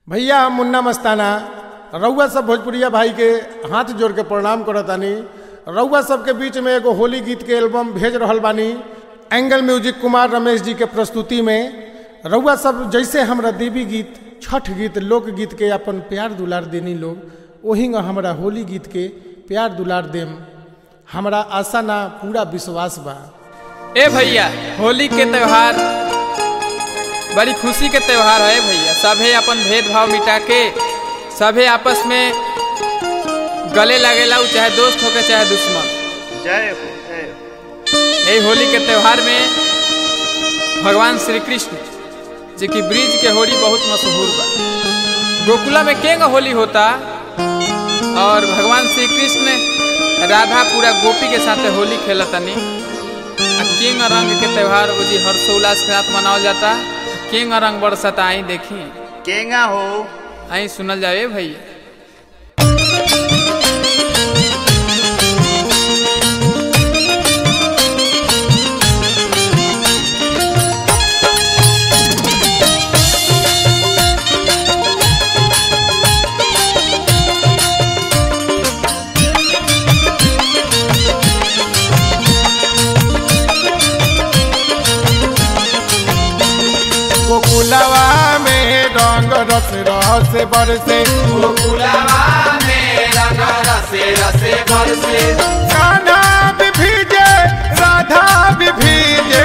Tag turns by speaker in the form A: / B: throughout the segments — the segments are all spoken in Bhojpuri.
A: भैया हम मुन्ना मस्ताना रउआ सब भोजपुरिया भाई के हाथ जोड़ के प्रणाम करतानी रउआ सबके बीच में एगो होली गीत के एल्बम भेज रहल बानी एंगल म्यूजिक कुमार रमेश जी के प्रस्तुति में रउआ सब जैसे हमरा देवी गीत छठ गीत लोकगीत के अपन प्यार दुलार देनी लोग वही हमरा होली गीत के प्यार दुलार देम हमरा आशा ना पूरा विश्वास बा
B: ए भैया होली के त्योहार बड़ी खुशी के त्योहार है भैया सभे अपन भेदभाव मिटा के सभे आपस में गले लगेला उ चाहे दोस्त होके चाहे दुश्मन
C: जय हो जय हो
B: यही होली के त्योहार में भगवान श्री कृष्ण जी की ब्रिज के होली बहुत मशहूर बा गोकुला में केंग होली होता और भगवान श्री कृष्ण राधा पूरा गोपी के साथ होली खेलतनी आ किंग रंग के त्योहार वो जी हर्षोल्लास के साथ मनावल जाता किंग रंग बरसता आई देखी
C: केंगा हो
B: आई सुनल जाए भैया
A: गोकुलवा में रंग रस रस बरसे कान्हा भी भीजे राधा भी भीजे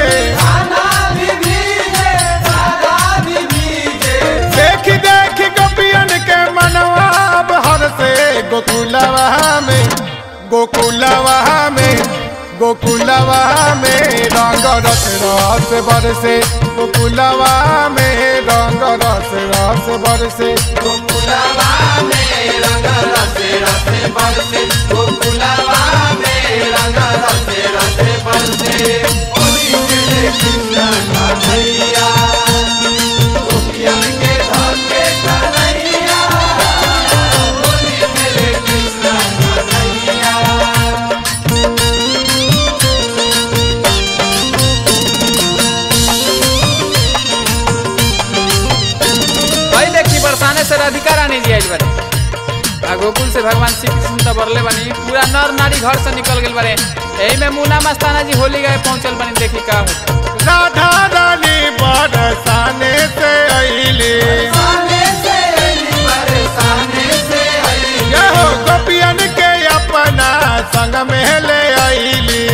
A: देख देख गोपियन के मनवा हर से गोकुलवा में गोकुलवा में गोकुलवा में रंग रस रस बरसे गोकुलवा में रंग रस रस बरसे
B: भाई देखी बरसाने से राधिका रानी जी आज बारे आ गोकुल से भगवान श्री कृष्ण तो बरले बनी पूरा नर नारी घर से निकल गए बारे यही में मुना मस्ताना जी होली गए पहुंचल बनी देखी का होता
A: राधा रानी बरसाने से अइली यहो गोपियन के अपना संग में ले अइली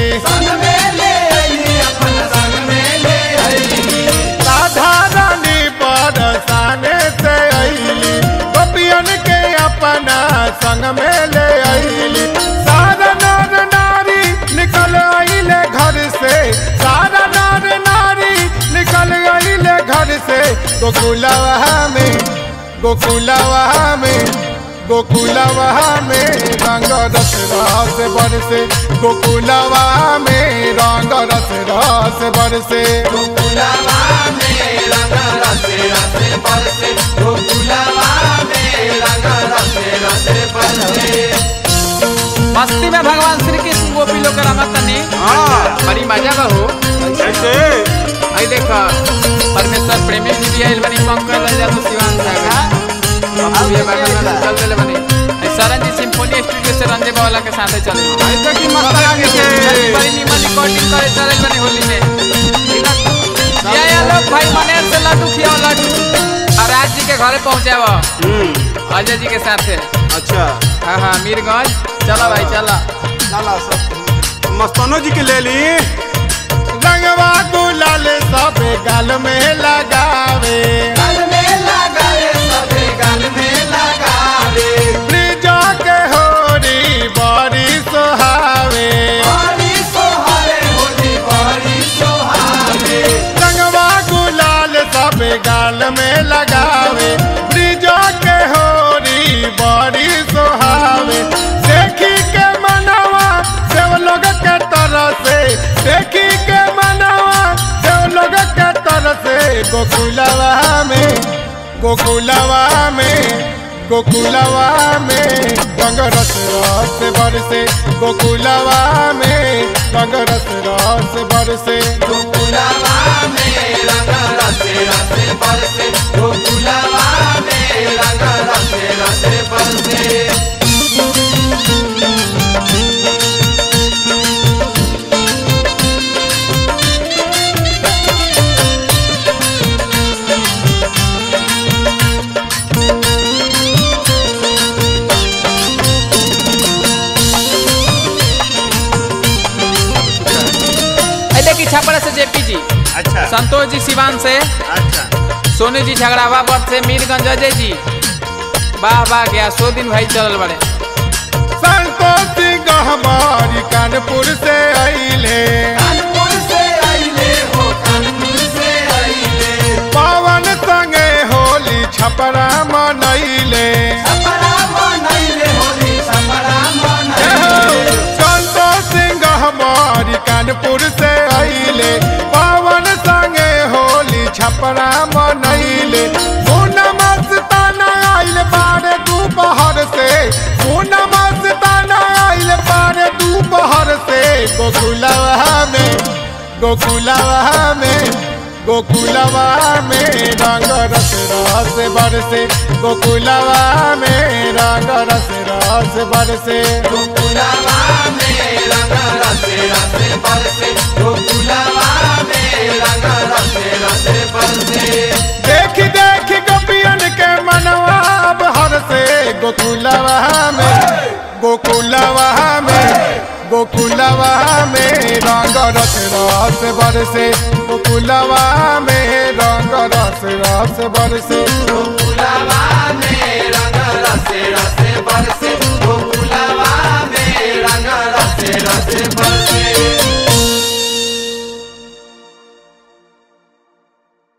A: राधा रानी बरसाने से अइली गोपियन के अपना संग में ले अइली सारा नर नारी निकल अइले घर से सारा नर नारी निकल अइले घर से गोकुलवा में गोकुलवा में गोकुलवा में रंग रस रस बरसे गोकुलवा में रंग रस रस बरसे
B: मस्ती में भगवान श्री कृष्ण गोपी लोग रमत तनी बड़ी मजा बा हो
C: कैसे
B: आई देखा परमेश्वर प्रेमी जी भी आइल बनी पंकज लजा तो शिवान सागा अब ये बात में चल चले बनी आई सरन जी सिम्फोनी स्टूडियो से रंजे बावला के साथ चले
C: ऐसे की मस्त आगे से
B: बड़ी नीमन रिकॉर्डिंग करे चले बनी होली में या या लोग भाई मनेर से लड्डू खियाओ लड्डू और राज जी के घरे पहुंचावा
C: हम्म
B: अजय जी के साथ
C: अच्छा
B: हाँ हाँ मीरगंज चलो भाई चलो
C: लाला सब मस्तानो जी के ले ली
A: रंगवा गुलाल सब गाल में लगावे ब्रिजा के होरी बड़ी सोहावे रंगवा गुलाल सब गाल में लगावे ब्रिजा के होरी बड़ी सोहावे देखी के मनवा देव लोग के तरह से देखी के मनवा देव लोग के तरह से गोकुलवा में गोकुलवा में गोकुलवा में रंग रस रस बरसे गोकुलवा में रंग रस रस बरसे
B: गोकुलवा में रंग रसे रसे बरसे गोकुलवा में
C: अच्छा
B: संतोष जी सिवान से
C: अच्छा
B: सोनू जी झगड़ावा पर से मीरगंज अजय जी वाह वाह गया सो दिन भाई चलल बड़े
A: संतोष सिंह हमारी कानपुर से अइले पवन संगे होली छपरा मनैले संतोष सिंह हमारी कानपुर से अइले पवन संगे होली छपरा मनैले सोना मस्ताना आइल बारे दोपहर से सोना मस्ताना आइल बारे दोपहर से गोकुलवा में गोकुलवा में गोकुलवा में रंग रस रस बरसे गोकुलवा में रंग रस रस बरसे देखी देखी गोपियन के मनवा अब हर से गोकुलवा में गोकुलवा में गोकुलवा में रंग रस रस बरसे गोकुलवा में रंग रस रस बरसे
B: गोकुलवा